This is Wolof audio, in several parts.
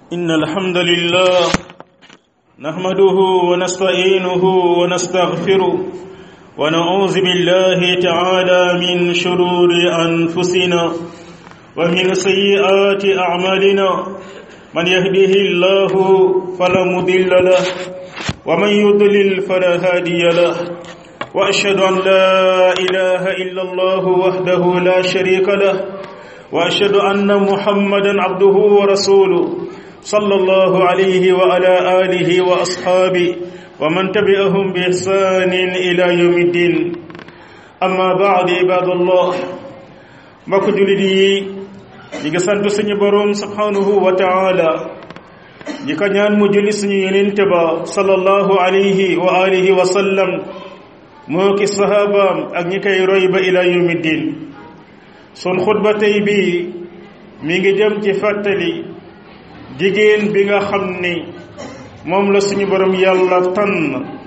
إن الحمد لله نحمده ونستعينه ونستغفره ونعوذ بالله تعالى من شرور أنفسنا ومن سيئات أعمالنا من يهده الله فلا مضل له ومن يضلل فلا هادي له وأشهد أن لا إله إلا الله وحده لا شريك له وأشهد أن محمدا عبده ورسوله صلى الله عليه وعلى آله وأصحابه ومن تبعهم بإحسان إلى يوم الدين أما بعد عباد الله mbokk jullit yi ñi ngi sant suñu boroom subhanahu wa taala ñi ko ñaan mu julli suñu yenente ba sallallahu alayhi wa alihi wa sallam moo ki sahabaam ak ñi koy roy ba ila yawmi din sun xutba tey bi mi ngi jëm ci fàttali jigéen bi nga xam ni moom la suñu borom yàlla tànn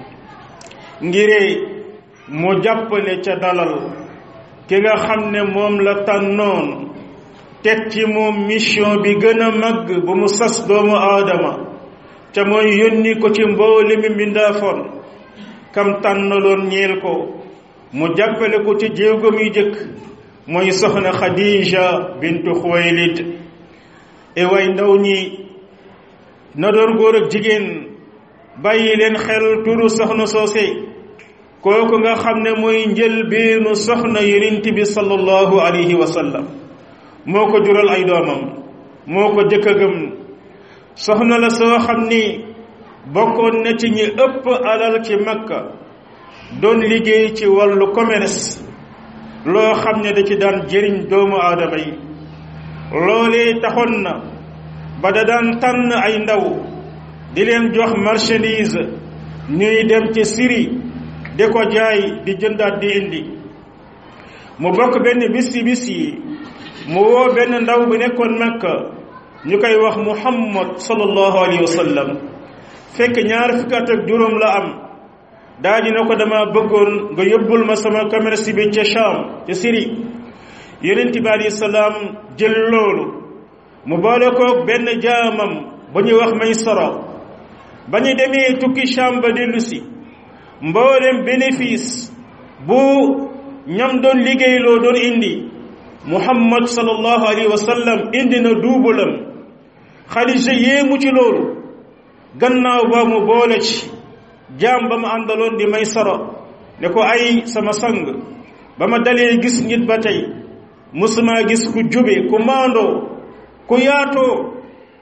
ngire mu jàppale ca dalal ki nga xam ne moom la tànnoon teg ci moom mission bi gën a màgg bu mu sas doomu aadama ca mooy yónni ko ci mboole mi mbindaafoon kam tànnaloon ñeel ko mu jàppale ko ci jéego muy jëkk mooy soxna Khadija bintu Xuwaylid e way ndaw ñi na doon góor ak jigéen bàyyi leen xel turu soxna soose kooku nga xam ne mooy njëlbeenu soxna yonent bi sallallahu alayhi wa sallam moo ko jural ay doomam moo ko jëkk a gëm soxna la soo xam ni bokkoon na ci ñi ëpp alal ci makka doon liggéey ci wàllu commerce loo xam ne da ci daan jëriñ doomu aadama yi loolee taxoon na ba da daan tànn ay ndaw di leen jox marchandise ñuy dem ci Syrie di ko jaay di jëndaat di indi mu bokk benn bis ci bis yi mu woo benn ndaw bu nekkoon Makka ñu koy wax Muhammad sallallahu alayhi wa sallam fekk ñaar fukki at ak juróom la am daa dina ko dama bëggoon nga yóbbul ma sama commerce bi ca Sham ca Syrie yonent bi alayhi salaam jël loolu mu boole ko benn jaamam bu ñuy wax may soro ba ñu demee tukki Sham ba dellu si mboolem bénéfice bu ñam doon liggéeyloo doon indi muhammad sallallahu alayhi wa sallam indi na duubalam Xadija yéemu ci loolu gannaaw ba mu boole ci jaam ba mu àndaloon di may soro ne ko ay sama sang ba ma dalee gis nit ba tey musuma gis ku jube ku maandoo ku yaatoo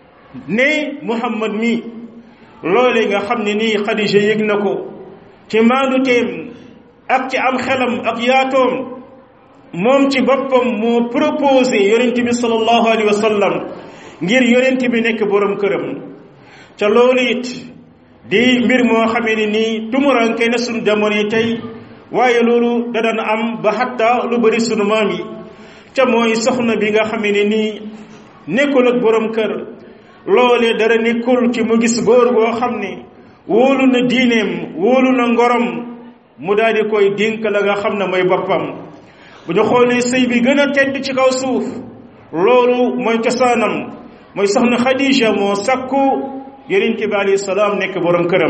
ne muhammad mi loole nga xam ne nii Xadija yëg na ko ci maandu teem ak ci am xelam ak yaatoom moom ci boppam moo proposé yonent bi sallallahu alayhi wa sallam ngir yonent bi nekk borom këram ca loolu it di mbir moo xamee ni nii tumuranke na sunu jamono yi tey waaye loolu da daan am ba xatta lu bëri sunu maam yi ca mooy soxna bi nga xamee ni nii nekkul ak borom kër loolee dara nekkul ci mu gis góor goo xam ne wóolu na diineem wóolu na ngorom mu daal di koy dénk la nga xam ne mooy boppam bu ñu xoolee sëy bi gën a tedd ci kaw suuf loolu mooy cosaanam mooy soxna Khadija moo sakku yonent bi alayhi salaam nekk borom këram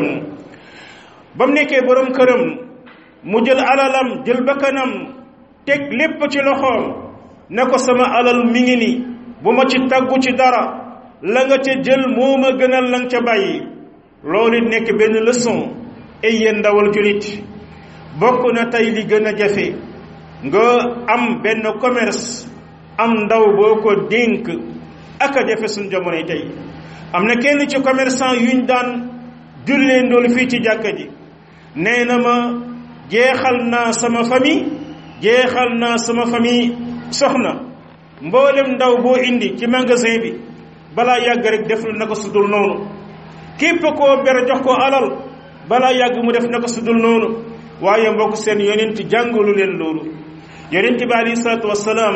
ba mu nekkee borom këram mu jël alalam jël bakkanam teg lépp ci loxoom ne ko sama alal mi ngi ni bu ma ci taggu ci dara la nga ca jël moo ma gënal la nga ca bàyyi loolu nekk benn leçon ay yéen ndawal julit bokk na tey li gën a jafe nga am benn commerce am ndaw boo ko dénk ak a jafe suñu jamonoy tey am na kenn ci commerçant yuñ daan jullee ndoolu fii ci jàkka ji nee na ma jeexal naa sama famille jeexal naa sama famille soxna mboolem ndaw boo indi ci magasin bi balaa yàgg rek def na ko sudul noonu képp koo ber jox ko alal balaa yàgg mu def na ko sudul noonu waaye mbokk seen yonent jàngalu leen loolu yonent bi alayhi salaatu wasalaam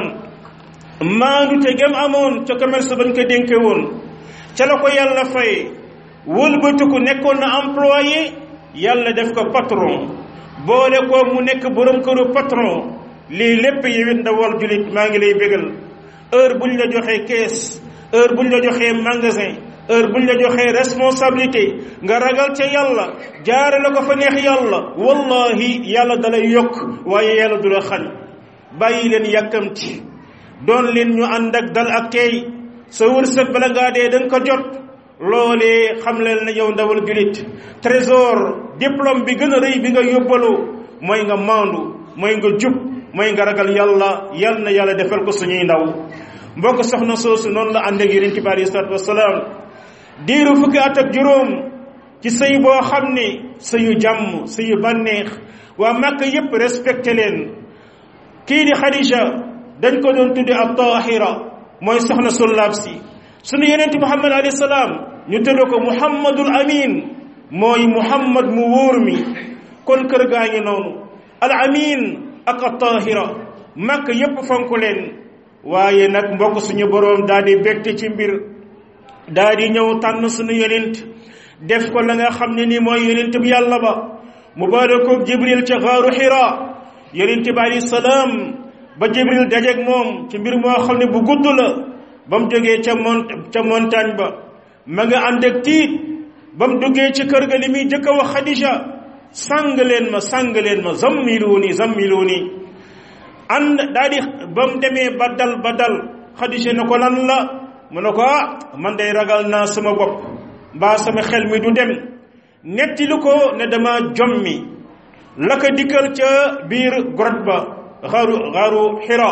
maandu te gem amoon ca commerce bañ ko dénke woon ca la ko yàlla fay wëlbatiku nekkoon na employé yàlla def ko patron boole ko mu nekk borom këru patron lii lépp yewit ndawal julit maa ngi lay bégal heure buñ la joxee caisse heure buñ la joxee magasin heure buñ la joxee responsabilité nga ragal ca yàlla jaare la ko fa neex yàlla wallahi yàlla dalay yokk waaye yàlla du la xañ bàyyi leen yàkkamti doon leen ñu ànd ak dal ak tey sa wërsëg bala ngaa dee da nga ko jot loolee xam leen ne yow ndawal julit trésor diplôme bi gën a rëy bi nga yóbbaloo mooy nga maandu mooy nga jub mooy nga ragal yàlla yal na yàlla defal ko suñuy ndaw mbokk soxna soosu noonu la ànd ak yonent bi alayhi salaatu wasalaam diiru fukki at ak juróom ci sëy boo xam ne sëyu jàmm sëyu bànneex waa Màkka yépp respecté leen kii di Xadija dañ ko doon tudde ab taahira mooy soxna su laab si sunu yonent Muhammad alayhi salaam ñu tëddoo ko Muhammadul Amin mooy Muhammad mu wóor mi kon kër gaa ngi noonu al amin ak at taahira Màkka yépp fonk leen waaye nag mbokk suñu boroom daal di bégte ci mbir daal di ñëw tànn suñu yonent def ko la nga xam ne ni mooy yonent bi yàlla ba mu baale ko jibril ca xaaru xira yonent bi alayhi salaam ba jibril dajeeg moom ci mbir moo xam ne bu gudd la ba mu jógee ca mont ca montagne ba ma nga ànd ak tiit ba mu duggee ci kër ga li muy jëkk a wax xadija sàng leen ma sàng leen ma zammiluuni zammiluuni ànd daa di ba mu demee ba dal ba dal xadija ne ko lan la mu ne ko ah man day ragal naa sama bopp mbaa sama xel mi du dem netti lu ko ne dama jommi la ko dikkal ca biir grotte ba xaaru xaaru xira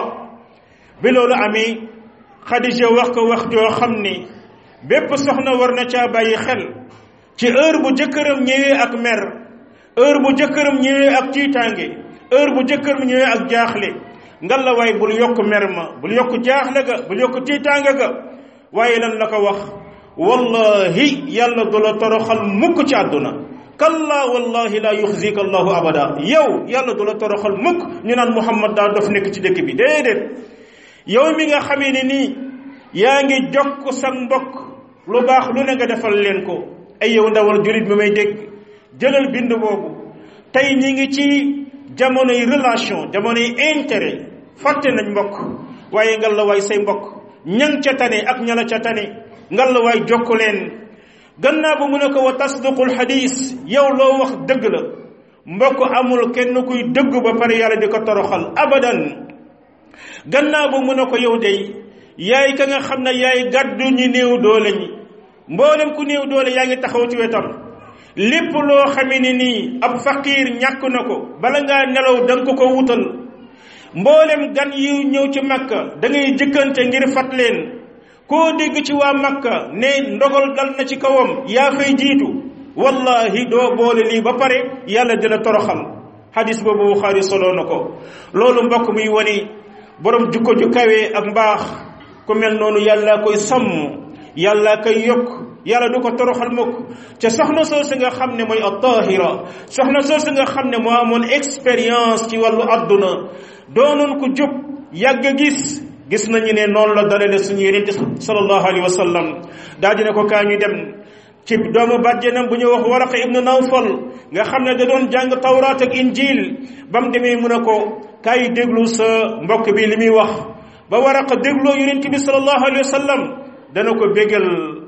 bi loolu amee xadija wax ko wax joo xam ni bépp soxna war na caa bàyyi xel ci heure bu jëkkëram ñëwee ak mer heure bu jëkkëram ñëwee ak tiitaange heure bu jëkkëram ñëwee ak jaaxle ngal la waay bul yokk mer ma bul yokk jaaxle ga bul yokk tiitaange ga waaye lan la ko wax wallahi yàlla du la toroxal mukk ci àdduna kalla wallahi la yuxzika allahu abada yow yàlla du la toroxal mukk ñu naan muhammad daa dof nekk ci dëkk bi déedéet yow mi nga xamee ne nii yaa ngi jokk sa mbokk lu baax lu ne nga defal leen ko ay yow ndawal julit mi may dégg jëlal bind boobu tey ñi ngi ci jamonoy relation jamonoy intérêt fàtte nañ mbokk waaye ngal la waay say mbokk ñang ca tane ak ñala ca tane ngal la waay jokk leen gannaaw ba mu ne ko wa tasdiqul xadis yow loo wax dëgg la mbokk amul kenn kuy dëgg ba pare yàlla di ko toroxal abadan gannaaw ba mu ne ko yow day yaay ka nga xam ne yaay gàddu ñi néew doole ñi mboolem ku néew doole yaa ngi taxaw ci wetam lépp loo xamee ne nii ab faqiir ñàkk na ko bala ngaa nelaw da nga ko ko wutal mboolem gan yu ñëw ci makka da ngay jëkkante ngir fat leen koo dégg ci waa makka ne ndogal dal na ci kawam yaa fay jiitu wallahi doo boole lii ba pare yàlla dina toroxal hadis boobu Buxaari soloo na ko loolu mbokk muy wani borom jukko ju kawe ak mbaax ku mel noonu yàlla koy sàmm yàlla koy yokk yàlla du ko toroxal mukk ca soxna soosu nga xam ne mooy at-tahira soxna soosu nga xam ne moo amoon expérience ci wàllu àdduna doonoon ko jub yàgg gis gis nañu ne noonu la dalale suñu yonente sallallahu alayhi wa sallam daa dina ko kaa ñu dem ci doomu bàjjenam bu ñu wax Waraqa ibnu Nawfal nga xam ne da doon jàng tawraat ak injil ba mu demee mu ne ko kaay déglu sa mbokk bi li muy wax ba Waraqa dégloo yonente bi sallallahu alayhi wa sallam dana ko bégal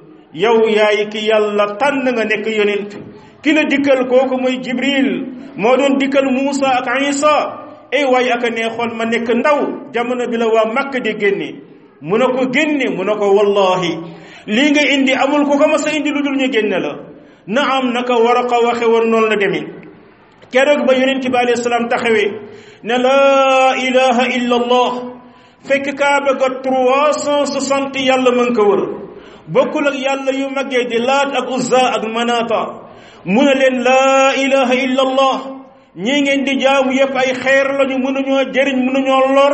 yow yaay ki yàlla tànn nga nekk yonent ki la dikkal kooku mooy Jibril moo doon dikkal Muusa ak Isa ay waaye aka neexoon ma nekk ndaw jamono bi la waa Makka di génne mu ne ko génne mu ne ko wallahi lii nga indi amul ko ko ma sa indi lu dul ñu génne la na am naka Waraqa waxe woon noonu la demee keroog ba yonent bi alayhi salaam taxawee ne laa ilaha illa allah fekk kaaba ga trois cent soixante yàlla mën ko wër bokkul ak yàlla yu maggee di laat ak uzza ak manata mu ne leen laa ilaha illa allah ñii ngeen di jaamu yépp ay xeer lañu mënuñoo jëriñ mënuñoo lor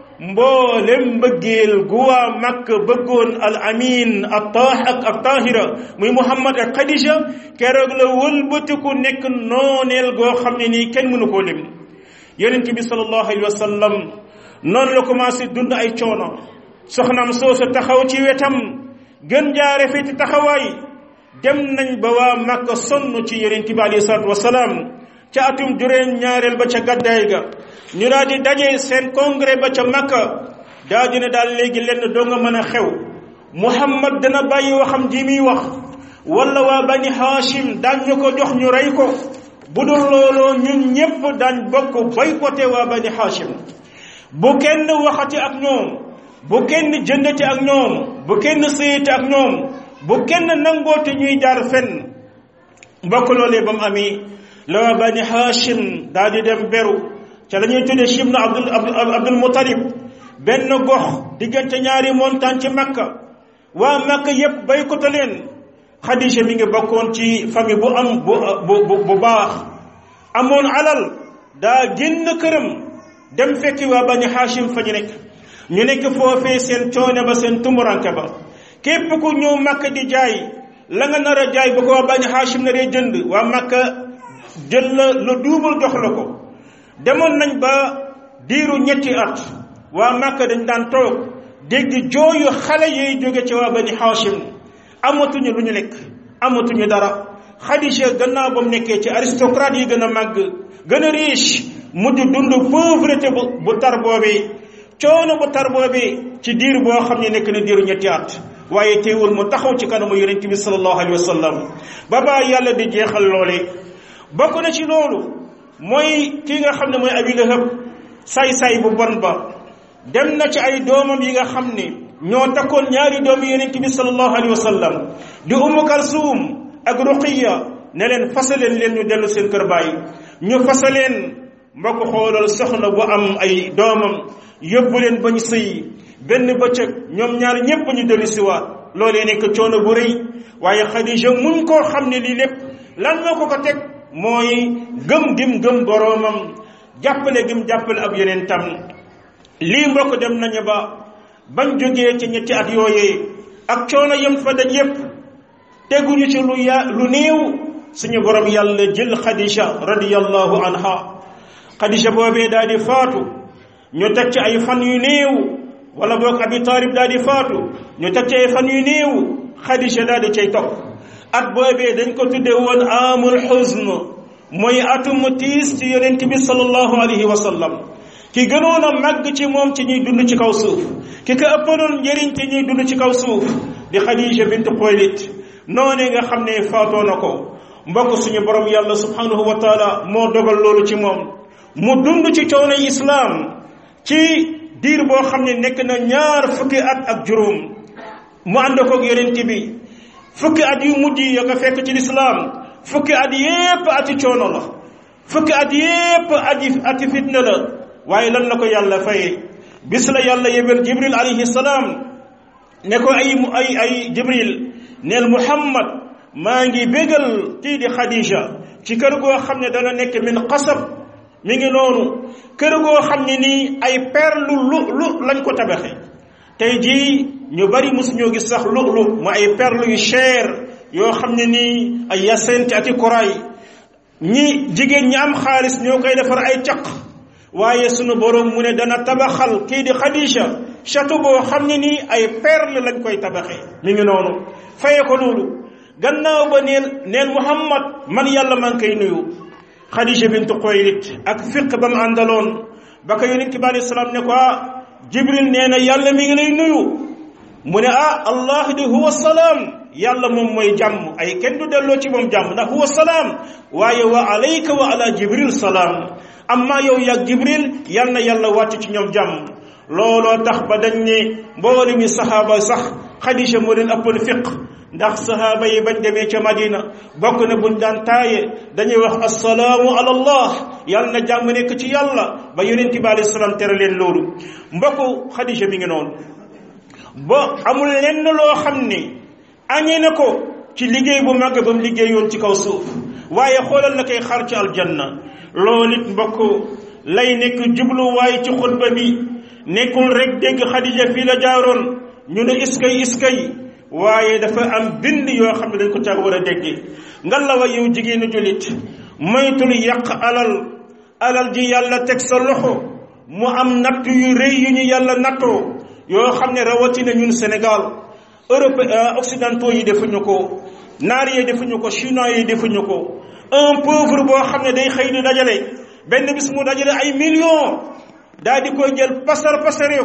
mboolem mbëggeel gu waa makk bëggoon al amin ak taax ak ak taahira muy muhammad ak xadija keroog la wëlbatiku nekk nooneel goo xam ne nii kenn mënu koo lim yonent bi sallallahu alayhi wa sallam noonu la commencé dund ay coono soxnaam soosu taxaw ci wetam gën jaare fi ci taxawaay dem nañ ba waa makka sonn ci yonent bi alayhi salaatu wasalaam ca atum juróom ñaareel ba ca gàddaay ga ñu daal di daje seen congrès ba ca makka daa di ne daal léegi lenn doo nga mën a xew muhammad dana bàyyi waxam ji muy wax wala waa bani haashim daañ ñu ko jox ñu rey ko bu dul looloo ñun ñépp daañ bokk boycotté waa bani haashim bu kenn waxati ak ñoom bu kenn jëndati ak ñoom bu kenn sëyati ak ñoom bu kenn nangoote ñuy jaar fenn mbokk loolee ba mu amee la waa bani haashim daal di dem beru ca la ñuy tuddee chibnu abdul abdul mutalib benn gox diggante ñaari montagne ci makka waa makka yépp boycotté leen xadija mi ngi bokkoon ci famille bu am bu bu bu baax amoon alal daa génn këram dem fekki waa bani haashim fa ñu nekk ñu nekk foofee seen coone ba seen tumuranke ba képp ku ñëw makka di jaay la nga nar a jaay bu ko waa bani haashim na dee jënd waa makka jël la lu duubal jox la ko demoon nañ ba diiru ñetti at waa makka dañ daan toog dégg jooyu xale yooyu jóge ci waa bani haashim amatuñu lu ñu lekk amatuñu dara Xadija gannaaw ba mu nekkee ci aristocrate yi gën a màgg gën a riche mujj dund pauvreté bu bu tar boobee coono bu tar boobee ci diir boo xam ne nekk na diiru ñetti at waaye teewul mu taxaw ci kanamu yonent bi sallallahu alayhi wa sallam ba baa yàlla di jeexal loole bokk na ci loolu mooy kii nga xam ne mooy Abi Lahab saay-saay bu bon ba dem na ci ay doomam yi nga xam ne ñoo takkoon ñaari doomu yonent bi sallallahu alayhi wa sallam di Umu Kalsum ak Ruqiya ne leen fasaleen leen ñu dellu seen kër baay ñu fasaleen mbokk xoolal soxna bu am ay doomam yóbbu leen ba ñu sëy benn bëccëg ñoom ñaar ñépp ñu dellu si waat loolee nekk coono bu rëy waaye Xadija muñ koo xam ne lii lépp lan moo ko ko teg mooy gëm gim gëm boroomam jàppale gim jàppale ab yeneen tam lii mbokk dem nañu ba bañ jógee ci ñetti at yooyee ak coono yem fa daj yépp teguñu ci lu ya lu néew suñu borom yàlla jël Xadija radiyallahu anha Xadija boobee daal di faatu ñu teg ci ay fan yu néew wala boog Abi Talib daal di faatu ñu teg ci ay fan yu néew Xadija daal di cay topp at boobee dañ ko tudde woon amul xusn mooy atum tiis ci yonent bi sallallahu alayhi wa sallam ki gënoon a màgg ci moom ci ñuy dund ci kaw suuf ki ko ëppaloon njëriñ ci ñuy dund ci kaw suuf di Xadija bint Xuwaylid noonee nga xam ne faatoo na ko mbokk suñu borom yàlla subhanahu wa taala moo dogal loolu ci moom mu dund ci coono islaam ci diir boo xam ne nekk na ñaar fukki at ak juróom mu ànd koog yonent bi fukki at yu mujj yi nga fekk ci lislaam fukki at yépp ati coono la fukki at yépp ati ati fitna la waaye lan la ko yàlla faye bis la yàlla yebel jibril alayhi salaam ne ko ay ay ay jibril neel muhammad maa ngi bégal kii di xadija ci kër goo xam ne dana nekk min xasab mi ngi noonu kër goo xam ne nii ay perlu lu lu lañ ko tabaxe tey jii ñu bari mosuñoo gis sax lu lu mu ay perlu yu cher yoo xam ne nii ay yasente ati koraay ñi jigéen ñi am xaalis ñoo koy defar ay caq waaye sunu borom mu ne dana tabaxal kii di xadija château boo xam ne nii ay perle lañ koy tabaxee mi ngi noonu faye ko loolu gannaaw ba neel neel muhammad man yàlla man koy nuyu xadija bintu Xuwaylid ak fiq ba mu àndaloon ba ko yonent bi alayhi salaam ne ko ah jibril nee na yàlla mi ngi lay nuyu mu ne ah allah di huwa salaam yàlla moom mooy jàmm ay kenn du delloo ci moom jàmm ndax huwa salaam waaye wa alayka wa ala jibril salaam amma yow yàgg jibril yal na yàlla wàcc ci ñoom jàmm looloo tax ba dañ ne mbooli mi saxaaba sax xadija moo leen ëppoon fiq ndax saxaaba yi bañ demee ca madina bokk na buñ daan taaye dañuy wax assalaamu ala allah yàlla na jàmm nekk ci yàlla ba yonent bi alayhi salaam tere leen loolu mbokku xadija mi ngi noonu ba amul lenn loo xam ne añee na ko ci liggéey bu màgg ba mu liggéeyoon ci kaw suuf waaye xoolal la koy xar ci aljanna loolu it mbokk lay nekk jubluwaay ci xutba bi nekkul rek dégg xadija fii la jaaroon ñu ne iskay iskay waaye dafa am bind yoo xam ne dañ ko caa war a déggee nga la wa yow jigéenu jullit moytul yàq alal alal ji yàlla teg sa loxo mu am natt yu rëy yu ñu yàlla nattoo yoo xam ne rawatina ñun Sénégal Europe occidentaux yi defuñu ko naar yi defuñu ko chinois yi defuñu ko un pauvre boo xam ne day xëy di dajale benn bis mu dajale ay millions daal di koy jël pasar pasaree ko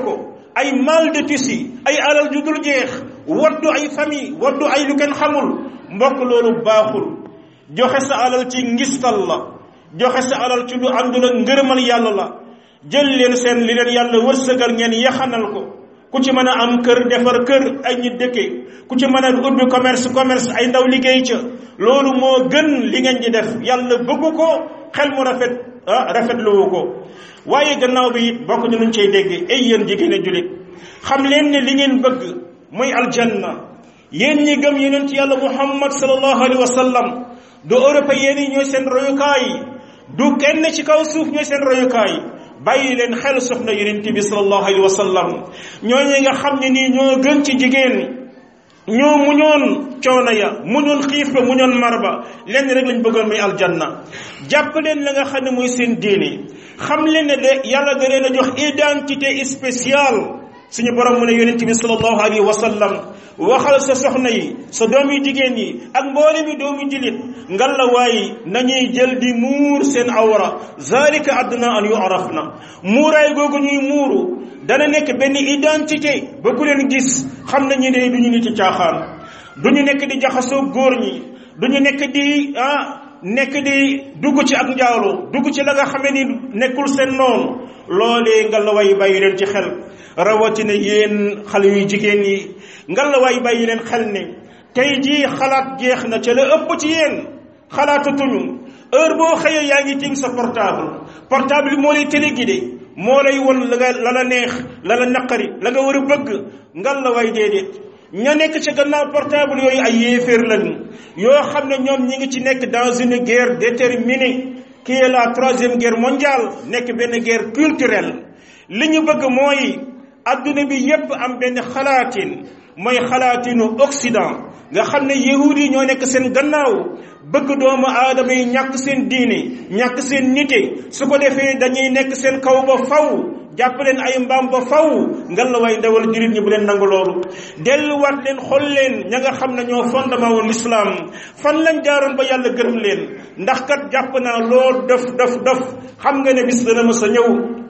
ay mal de tissu ay alal ju dul jeex waddu ay famille waddu ay lu kenn xamul mbokk loolu baaxul joxe sa alal ci ngistal la joxe sa alal ci lu àndul ak ngërëmal yàlla la jël leen seen li leen yàlla wërsëgal ngeen yaxanal ko ku ci mën a am kër defar kër ay ñi dëkke ku ci mën a ubbi commerce commerce ay ndaw liggéey ca loolu moo gën li ngeen di def yàlla bëggu ko xel mu rafet ah rafetluwu ko waaye gannaaw bi it bokk ñu luñ cay dégg ay yéen jigéen a julit xam leen ne li ngeen bëgg muy aljanna yéen ñi gëm yonent yàlla muhammad sallallahu alayhi wa sallam du européen yi ñooy seen royukaay du kenn ci kaw suuf ñooy seen royukaay bàyyi leen xel soxna yonent bi sallallahu alayhi wa sallam ñooñu nga xam ne nii ñoo gën ci jigéen ñoo muñoon coono ya muñoon xiif ba muñoon mar ba lenn rek lañ bëggoon muy aljanna jàpp leen la nga xam ne mooy seen diine xam leen ne de yàlla da leen a jox identité spéciale suñu borom mu ne yonent bi sallallahu alayhi wa sallam waxal sa soxna yi sa doom yu jigéen yi ak mboolem yi doomu jullit ngal la waaye nañuy jël di muur seen awra zalika adna an yu'raf na muuraay googu ñuy muuru dana nekk benn identité ba ku leen gis xam nañu ne du ñu nit ci caaxaan du ñu nekk di jaxasoo góor ñi du ñu nekk di ah nekk di dugg ci ak njaaloo dugg ci la nga xamee ni nekkul seen noonu loolee ngal la way bàyyi leen ci xel rawatina yéen xale yu jigéen yi ngal la way bàyyi leen xel ne tey jii xalaat jeex na ca la ëpp ci yéen xalaatatuñu heure boo xëyee yaa ngi tiim sa portable portable bi moo lay téléguidé moo lay won la nga la la neex la la naqari la nga war a bëgg ngal la way déedéet ña nekk ci gannaaw portable yooyu ay yéeféer lañu yoo xam ne ñoom ñi ngi ci nekk dans une guerre déterminée qui est la troisième guerre mondiale nekk benn guerre culturelle li ñu bëgg mooy adduna bi yépp am benn xalaatin mooy xalaatinu Occident nga xam ne yahud yi ñoo nekk seen gannaaw bëgg doomu aadama yi ñàkk seen diine ñàkk seen nite su ko defee dañuy nekk seen kaw ba faw jàpp leen ay mbaam ba faw ngal la way ndawal jurit ñi bu leen nangu loolu delluwaat leen xool leen ña nga xam ne ñoo fondement woon l'islam fan lañ jaaroon ba yàlla gërëm leen ndax kat jàpp naa loo def def def xam nga ne bis dana ma sa ñëw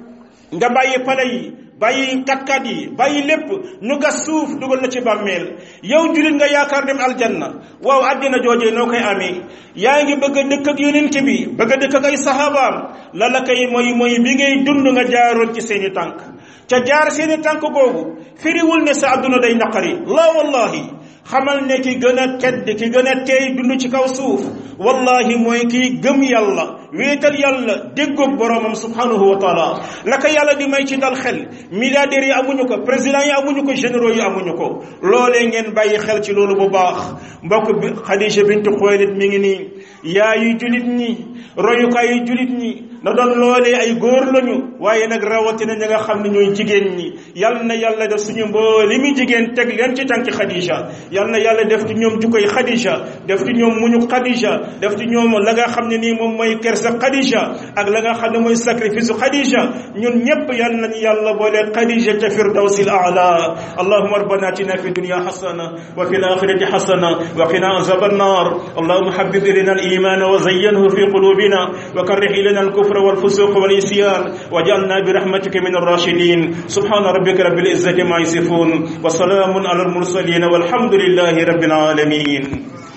nga bàyyi pale yi bàyyi katkat yi bàyyi lépp ñu gas suuf dugal na ci bàmmeel yow julit nga yaakaar dem aljanna waaw àddina joojee noo koy amee yaa ngi bëgg a dëkk ak yonent bi bëgg a dëkk ak ay sahabaam la la koy mooy mooy bi ngay dund nga jaaroon ci seeni tànk ca jaar seeni tànk googu firiwul ne sa àdduna day naqari la wallahi xamal ne ki gën a tedd ki gën a teey dund ci kaw suuf wallahi mooy kii gëm yàlla wéetal yàlla déggoog boromam subhanahu wa taala la ko yàlla di may ci dal xel milliardaires yi amuñu ko président yi amuñu ko généraux yi amuñu ko loolee ngeen bàyyi xel ci loolu bu baax mbokk bi Xadija bintu Xuwaylid mi ngi nii yaayu julit ñi royukaayu julit ñi na doon loolee ay góor lañu waaye nag rawatina ñi nga xam ne ñooy jigéen ñi yal na yàlla def suñu mbooli mi jigéen teg leen ci tànki Xadija yal na yàlla def ci ñoom jukkoy Xadija def ci ñoom muñu Xadija def ci ñoom la nga xam ne nii moom mooy kersa Xadija ak la nga xam ne mooy sacrifice Xadija ñun ñépp yal nañu yàlla boole Xadija ca firdawsil a'la allahumma rabbana atina fi dunya hasana wa fil akhirati hasana wa qina azaban nar allahumma habbib ilayna al iman wa zayyanhu fi qulubina wa karrih ilayna al kufra wal fusuq wal isyan waj'alna bi rahmatika min ar-rashidin subhana rabbika rabbil izzati ma yasifun wa salamun ala al mursalin والحمد لله رب العالمين